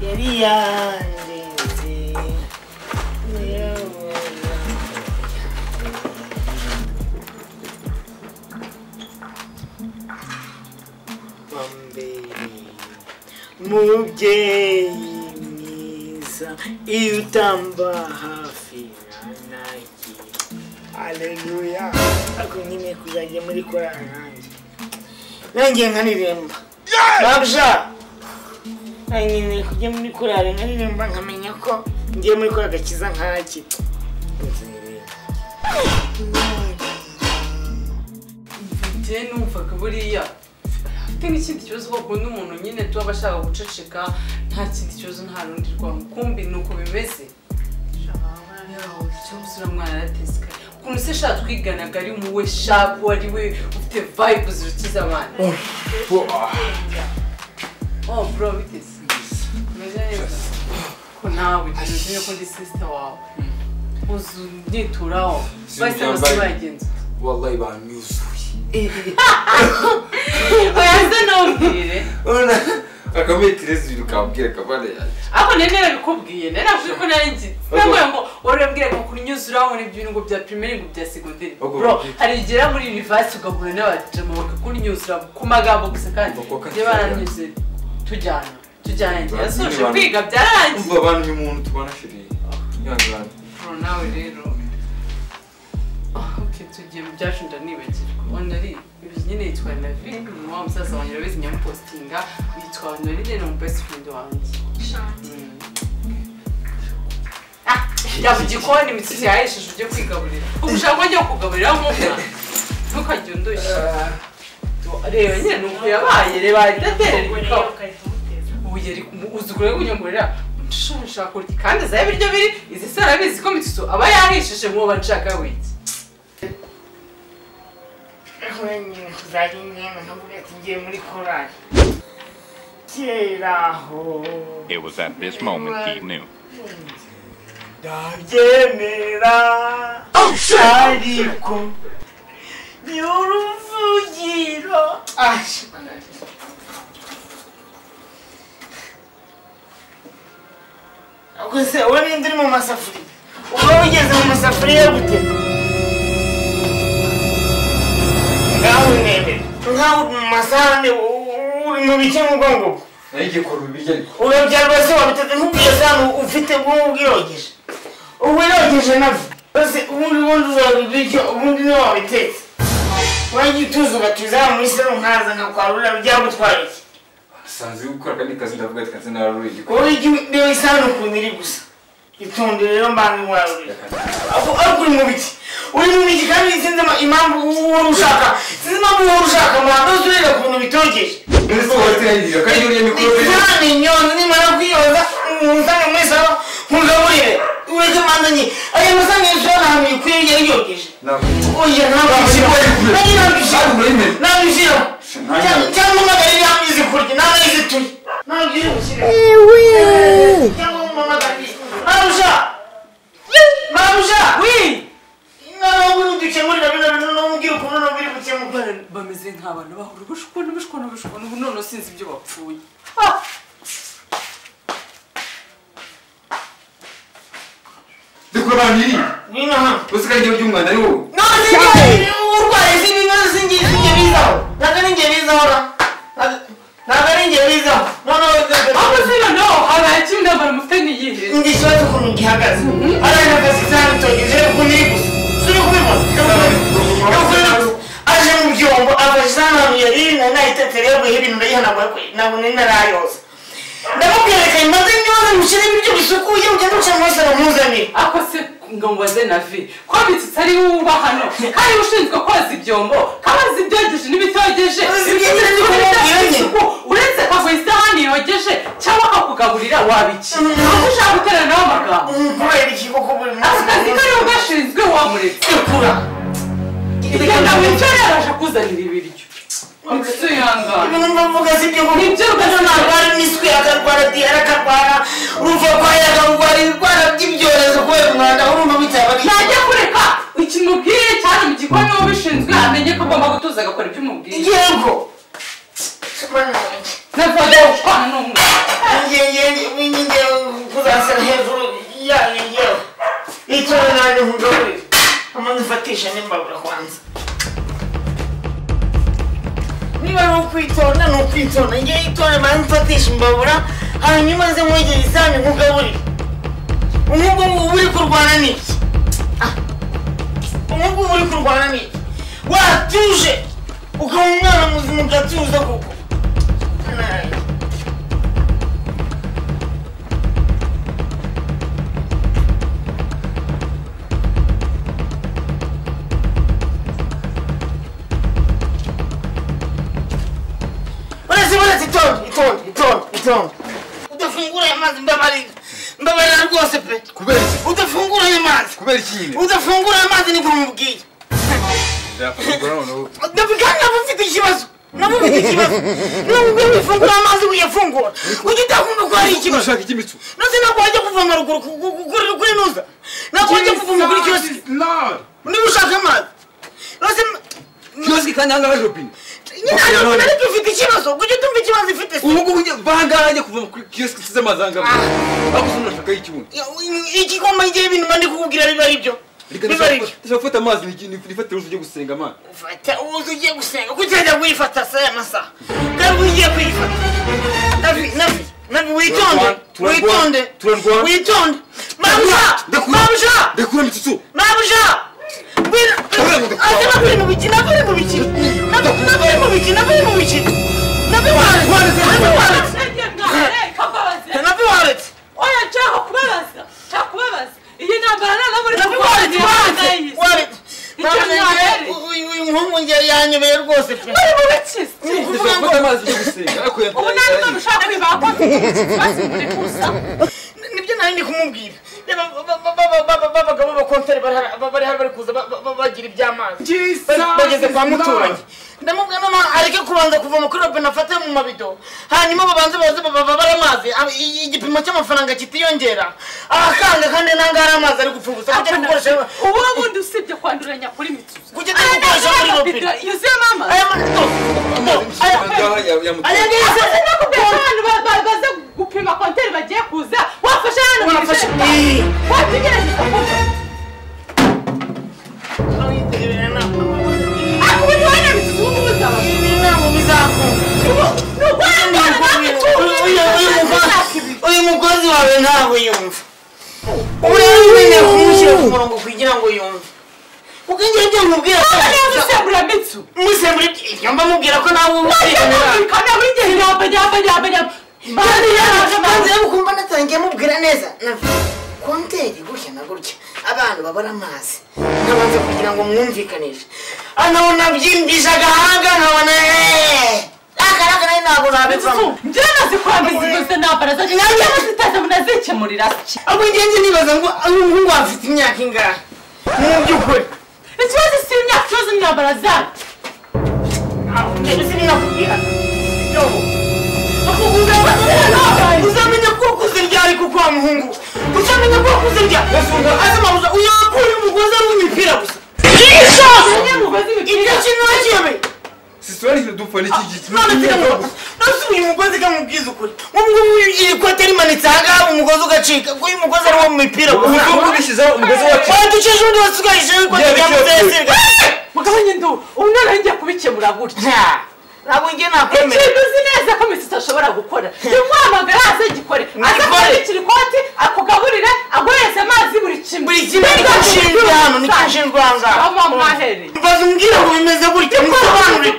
yari yandenze nyirabura wambereye mubyeyi mwiza iyo utamba hafi nanjye aleluya ako nyine kuzajya muri korana nanjye nanjye nkaririmba babja nanjye nkeneye kujya muri korari nkaririmba nkamenya ko ngiye muri korari agakiza nkaki njye numvaga buriya afite n'ikindi kibazo kuko n'umuntu nyine tuba aba ashaka guceceka nta kindi kibazo nta rundi rwamukumbi ni uko bimeze ikibazo uramwana yaratesekaye ukuntu se sha twiganaga ari muwe shapu ari we ufite vayibu zirukiza abantu oh bro biteze umeze neza ko nawe ugira uzine ko ndi sisita wawe uzu nyituraho bahise bose bagenza wallahi banyuzuye oya se ntubwire urabona akametereza ibintu kabwira akabana yanjye ariko nari narabikubwiye nari nakubwiye ko nari nzi navuye ngo warambwira ngo kuri nyuze urabona ibyo ngo bya pirimeri ngo bya segonderi Ubwo bro bwite. hari igera muri univasi ugahura n'abajama bakakunyuzura ku magambo gusa kandi Ubwo koko njye baranyuze tujyana tujyana njye yasoje Abantu- kwiga umva byararangiye abantu ni umuntu tubana shiri yangana bro nawe rero Ah, okay tugiye mu byacu ndanibagirwa onari ibi nyine yitwa navi ni wa musaza wanjye urabizi nyamupositinga yitwa onari rero ni best friend wanjye Ah, jya mu gikoni imitsi yahesheje ujye kwigaburira ubu ushaka ko njya kugaburira nk'umwana ntukajya undushya reba nyine ni uku yabaye reba ahita atera ibikapu ubu yari kumu- uzi ukuntu ari kunyongorera ushobora gushaka kurya kandi azaye ibiryo biri izi se arabizi ko mitsu aba yahishishe mwoba nshaka wiki nkongera kuzajya ingenda nkavuga ati ngiye muri korari kera aho It was at this moment he knew. ndabyemera ariko ni uruvugiro Ash. ubwo se uwo ninde uri mu masafuriya uba wigeze mu masafuriya gute ngaho unebe ngaho uri mu masahane u- u- uri mu bice mu bwongo bwe nayo igiye kora ibiryo ariko urabya rwose wabiteze nk'ubwiza hano ufite bw'ubu bwirogeje ubu irogeje nabyo rwose ubundi bundi uzabibiryo ubundi niba wabitetse wajya utuza ugatuza hano muri salo nkaza nkakwarura byagutwara iki asanzwe gukora akandi kazi ndavuga ati kanze nararura igikora wowe ijya ureba isahani ukuntu iri gusa itonde rero mbange warurira ariko uri mu biki uri mu biki kandi sinzi ama- impamvu uhora ushaka sinzi impamvu uhora ushaka muradoze ureba ukuntu bitogeje ese wowe tirangirira kandi uriya mikoro Nani nyoni nimara kwiyoza umusanga mwisaba mugaburire ureke mandanye ayo musanga yisho ntahantu ikwiye yari yogeje oya nabishira cyangwa umagari yamizi kurya narayizi turi nabwire ushyire cyangwa umamagari marusha marusha wi nabagura udukemurira bino bintu n'umubwira ukuntu n'ubiri gukemura bameze nk'abantu bahora ubushukuna ubushukuna ubushukuna ubu none sinzi ibyo bapfuye dukora abantu iri ngwino hano uzi ko aryo ry'umwanda ari wowe urwaye izindi ngazi z'ingizi bizaho ntabwo ari ingeri bizaho ntabwo ari ingeri bizaho noneho aho se noneho habaye kimwe n'abantu mufite n'iyihe ndi ikibazo ukuntu gihagaze ariko akazi cyane tugize uko niri gusa suri kubibona aje mu byombo afashe isahani ahantu yari iri nari nayitetere yaguyeho ibintu ndayihanaguye ntabwo nari narayoza ndamubwerekanye maze niba mushyire ibiryo bisukuye ugende uca muri salo mpuzanire ako se ngo mbaze na vi ko bitsitsi ari wowe uba hano hari ushinzwe koza ibyombo kabazi ibyogeje n'ibitogeje Koza ibitogeje ibyogeje n'ibidafite n'ibitogeje. isuku uretse akaguha isahani yogeje cyangwa akakugaburira wabiki Mm. aho ushaka guteranaho amagambo kubera iki koko buri ako kazi kari munsi ugashinzwe wamuretse ikura igenda wicyo yabasha kuzanira ibiryo Mitsu yangana ibintu mvuga si byo Ni byo kuko rwose. narwara imiswi akarwara diyare akarwara urumva kwayo akarwara ibirwara by'ibyorezo kubera umwanda urumva bitaba ari najya kureka ikimubwiye cyane mu gikoni ubishinzwe amenye ko agomba gutuza agakora ibyo umubwiye yego Mana yanjye. ntabwo wajya gushwana n'umwana Yenge- yenge- wicara nanjye mugaburire amaze ufatisha n'imbabura kwanza niba ari ukwitonda ni ukwitonda ngewe itonde maze mfatisha imbabura hanyuma nze mwegere isahani nkugaburire nk'ubwo ngubu uri kurwana n'iki Ah, nk'ubwo ngubu uri kurwana n'iki watuje ukaba umwana muzima ugatuza koko Nayi. uretse uretse itonde itonde itonde itonde udafungura aya mazi mbabarira mbabarira rwose pe kubera iki udafungura aya mazi kubera iki nyine udafungura aya mazi niko mubwiye yafungura noneho Dabi kandi nabo mfite ikibazo nabo mfite ikibazo nubwo bifungura amazi uyafungura ujya utakumva ko hari ikibazo ushaka ikimitsu ndetse ntabwo wajya kuvoma ruguru ku- ku- ku- kuri kuri nuza ntabwo wajya kuvoma kuri kiyosiki Lord niba ushaka amazi ndetse kiyosiki kandi hanga hari robine nyine Okay, ariko none. nari dufite ikibazo kujya tumva ikibazo ifite se ubu ngubu njye bahangaha njye kuva kuri kiyosiki nsize amazi ahanga aho gusa umuntu ashaka y'ikibuno ikigoma igihe ibintu mba ndi kukubwira biba ari byo biba ari byo ndashaka gufata amazi nifatire uruzi ujye gusenga amana fata ubuze ugiye gusenga kuki wajya kuyifata saa ya masaha kandi ugiye kuyifata navi navi navi witonde Turarwana, witonde turarwana. witonde mabuja mabuja ndakura imitsutsu mabuja Turarwana. navuri mu biki navuri mu biki navuri mu biki navuri mu biki navi waretse navi waretse navi waretse oya nshaka kubabaza nshaka kubabaza iyi ntambara nta n'abo uri navi kurwana waretse waretse nayo waretse Icyo Ntabwo mwabereye. uyu- uyu uyu muhungu njye yanyobeye rwose pe bari mu bikizi Ni ukuvuga ngo ndashaka gufata amazi ujye gusenga ariko ubu nta n'umwe ushaka kwibaka ko mfite ikibazo muri kusa nibyo nari ndi kumubwira Reba, ba- ba- ba- ba- ba- b'abagabo b'abakonteri bari hara- bari hano bari kuza ba- ba- bagira iby'amazi Ba- bageze kwa muturanyi ndamubwira mama areke kubanza kuvoma kuri robine afate mu mabido hanyuma babanze baze ba- ba- babare amazi Ab- i- igipimo cy'amafaranga kitiyongera ahakanga kandi nanga hari amazi ari gupfa ubusa kujya gukoresha ubu bundi usibye kwanduranya kuri mituza kujya gukoresha muri robine yuzuyemo amazi aya mazi do do aya aya ni Uzi ese no kubera abantu ba- ba- baza gupima konteri bagiye kuza wafashe hano mu Wafashe- ijerekani. wategereza kuva ariko ubu ntiwari mituza ubu ngubu uzaba ibi ntabwo bizakunda uyu mukozi wawe ntabwo yumva ubu rero nyine kumushyira ku murongo kugira ngo yumve kuko njye ibyo nkubwira ko musembura ibyo mba mubwira ko nawe ubusirana maze ukumva natangiye mubwira neza konteri gutya na gutya abantu babura amazi nkabanza kugira ngo mwumvikanishe anaho nabyimbije agahanga nkabona eee akaraka nawe ntabwo nabivamo abo ngenzi nibaza ngo umuhungu afite imyaka ingahe mu by'ukuri uzamenya ko ukuze ryari kuko wa muhungu we uzamenya ko ukuze ryari azamabuza uyu wakura umugozi ari uw'imipira gusa ibyo kintu wakiyemeye sisitwari dupfa n'iki giti none sigamura nose uyu mugozi kamubwiza ukuri ubungubu iri kote rimanitse ahangaha umugozi ugacika ko uyu mugozi ari uwo mu mipira ubu gusa ngubu ubishyizeho umugozi wacu waducishije undi wasigarije ikote Yewe, rya kiyote. mutesirwa mugabanye nduru umwana ngiye kubikemura gutya ntabwo njye nakwemera ikintu uzi neza ko misita ashobora gukora ntimuhamagare aze agikore aze Ngikore. kubikira ikoti akugaburire aguhereze amazi buri kimwe buri kimwe nicyo nshinzwe hano nicyo nshinzwe aha ngaha ava mwahereye mbaza umbwira ngo bimeze gutya musobanurire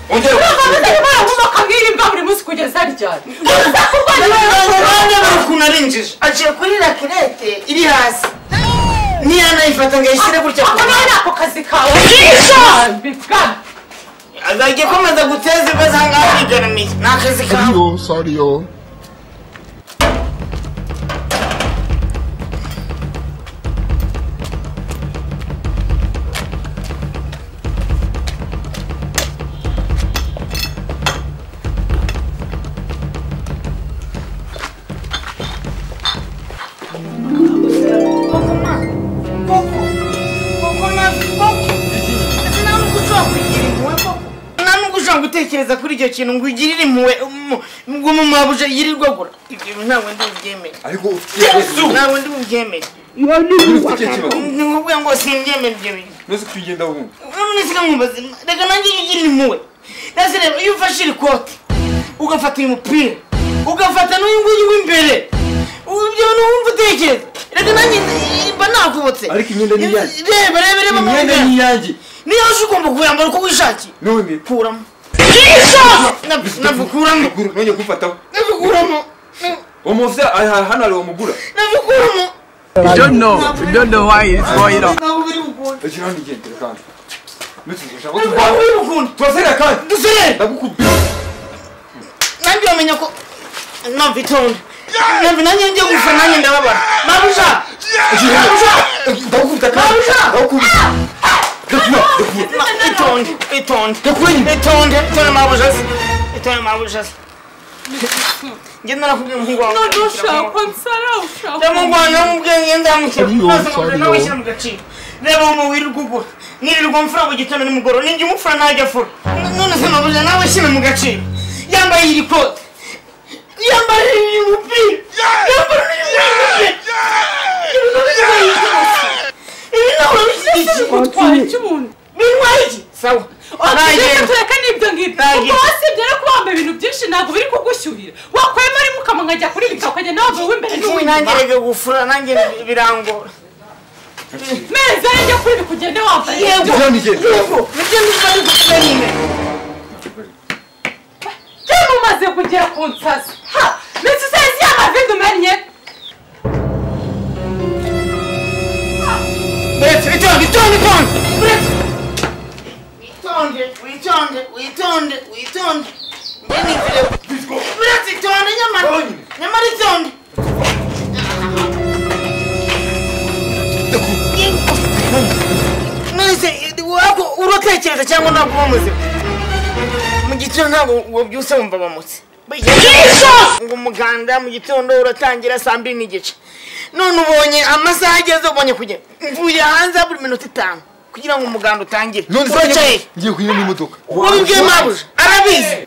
ongera abana bari ukuntu arinjije aciye kuri rakirete iri hasi ntiyanayifata ngo ayishyire gutya ku meza. azajya akomeza guteza ibibazo aha ngaha yigaramiye ni akazi kawe Sorry, yo, sorry, yo. nta nubwo ushobora kugira impuhwe koko nta nubwo ushobora gutekereza kuri icyo kintu ngo ugirire impuhwe umu- ngo umumabuja yirirwe agura ibyo bintu ntabwo ndi bubyemere ariko ufitiye yesu ntabwo ndi bubyemere ufitiye kibazo ni ukuvuga ngo simbyemere ibyo bintu nose kugenda wumva nonese ka mwumva zima reka nanjye ujye ugirira impuhwe nase rero iyo ufashe iri kote ugafata uyu mupira ugafata n'uyu nguyu w'imbere ubu ibyo bintu wumva utekereza reka nanjye mba nakubutse Ariko imyenda ni iyanjye. reba reba reba imyenda amaboko ni yawe. iyanjye niyo uzi ugomba kuyambara uko wishakiye none kuramo Jesus! Nabikuramo. Guru, nongeye kumfataho Nabikuramo. uwo muvya aha- hano hari umugura Nabikuramo. don't know. We don't know why it's going on. Ntabwo biri bukunda. ejo hano igendera kandi nutse ushaka ko Ntabwo tuvana biri bukunda. turaserera kandi Duserere. ndagukubita Nanjye wamenya ko numva itonde. Numva nanjye ngiye gusa nanjye ndababara. Mabuja. Mabuja. ndagukubita kandi Mabuja. ndagukubita ndakuba ndakuba Ma- Itonde. Itonde. Ndakurinda. Itonde. Itonde mabuja. Itonde mabuja. Nge narakubwiye umuhungu wawe. none ushaka nsara ushaka ndamugwanya mubwenge ndamukira maze nkabona nawe wishyira mu gaciro reba umuntu wirirwa ugura nirirwa mfura mu gitondo nimugoroba ninjye umufura ntajya afura N- none se mabuja nawe shyira mu gaciro yambaye iri kote yambara uyu mupira yambara uyu mupira Ibi nabyo bibaye iki gusa? ibi nawe urabishyize gutwara icy'umuntu bintwaye iki sawa reka nagenda tureka n'ibyo ngibyo Nta ubwo genda. wasibye rero kuba wambaye ibintu byinshi ntabwo biri kugushyuhira wakwema ari mukama nkajya kuri bika ukagenda wambaye uw'imbere Ubu nanjye n'uw'inyuma rege gufura nanjye birangora meza ajya kuri bika ugende wambaye yego ejo hano igendera yego nibyo ndimo ndigusiga nyine cyangwa umaze kugera ku nsasi ha mbese usazi y'amavido umennye Buretse witonde itonde itonde buretse witonde witonde witonde witonde njye nivire buretse itonde nyamara Itonde. nyamara itonde nonese wako uratekereza cyangwa ntabwo uba muzima mu gitondo ntabwo wabyuse wumva bamutse ngo umuganda mu gitondo uratangira saa mbiri n'igice none ubonye amasaha ageze ubonye kujya mvuye hanze buri minota itanu kugira ngo umuganda utangire none se uracaye ngiye kunyura n'imodoka wabibwiye mabuja arabizi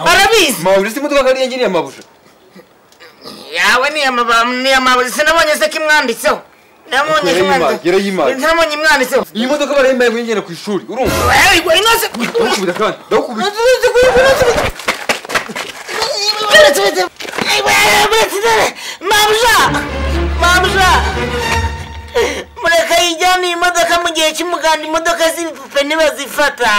arabizi mabuja si imodoka kandi yangiriye mabuja yawe ni amababa ni amabuja sinabonye se ko imwanditseho nabonye ko Yarayimaye, yarayimaye. imwanditseho ntabonye imwanditseho iyi modoka barayimbaye ngo yingene ku ishuri urumva Ewe, gwe, inoze ndagukubita kandi ndagukubita mabuja mabuja mureka yijyana iyi modoka mu gihe cy'umuganda imodoka z'ibipupe ntibazifata